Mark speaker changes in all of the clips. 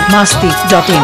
Speaker 1: masti.in.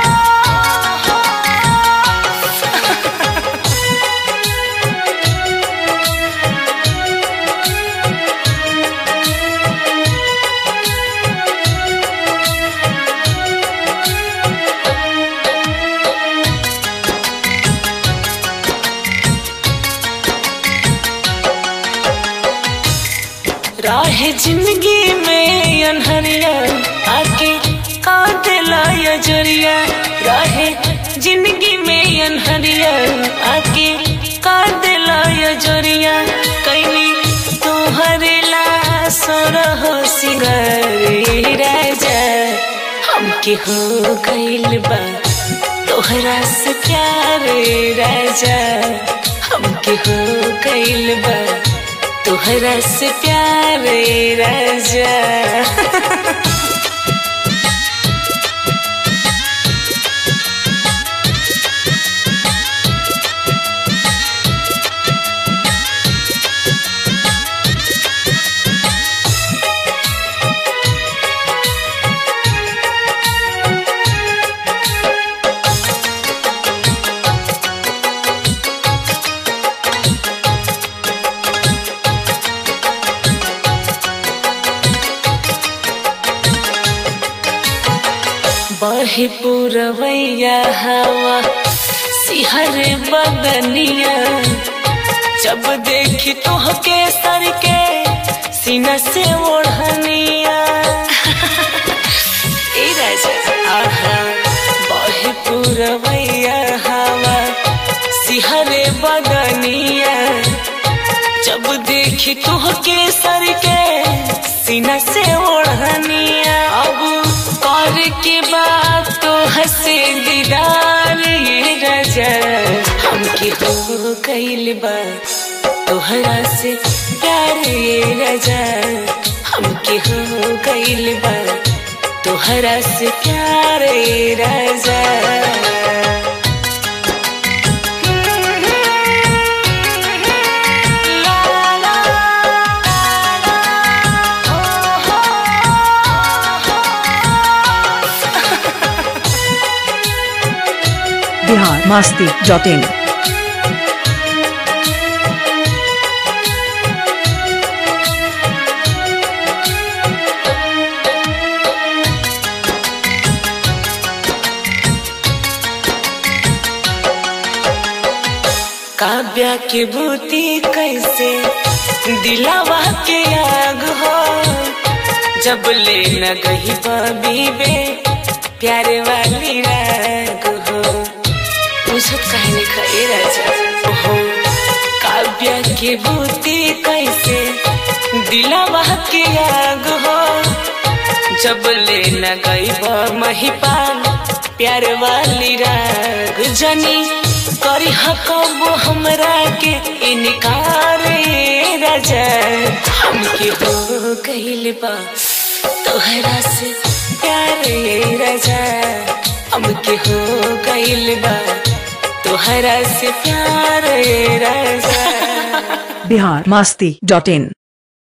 Speaker 2: राह जिंदगी में अनहरिया आके काटला या जरिया राह जिंदगी में अनहरिया आके काटला या जरिया कैली तोहरे ला सोरह सिंगारे राजा हमके हो गइल बा तोहरा से प्यार राजा हमके हो गइल बा तोहरा से प्यार राजा बहे पुरवैया हवा सिहर बदनिया जब देखी तोहके सर के सीना से ओढ़निया ए राजा आहा बहे पुरवैया हवा सिहरे बदनिया जब देखी तोहके सर के सीना से ओढ़निया अब कर के बाद तो हंसे दीदार ये राजा हमके हो गइल बा तोहरा से प्यार ये राजा हमके हो गइल बा तोहरा से प्यार ये राजा
Speaker 1: Bihar masti.in.
Speaker 2: काव्या के बूती कैसे दिलावा के आग हो जब ले न गही बीबे प्यारे वाली राग हो पूछत काहे नहीं खए राजा हो काव्या के बूती कैसे दिलावा के आग हो जब ले न गई महिपाल प्यार वाली राग जनी करी हकबो हमरा के इनकार ए राजा हमके हो गइल बा तोहरा से प्यार ए राजा हमके हो गइल बा तोहरा से प्यार ए राजा
Speaker 1: Bihar masti.in.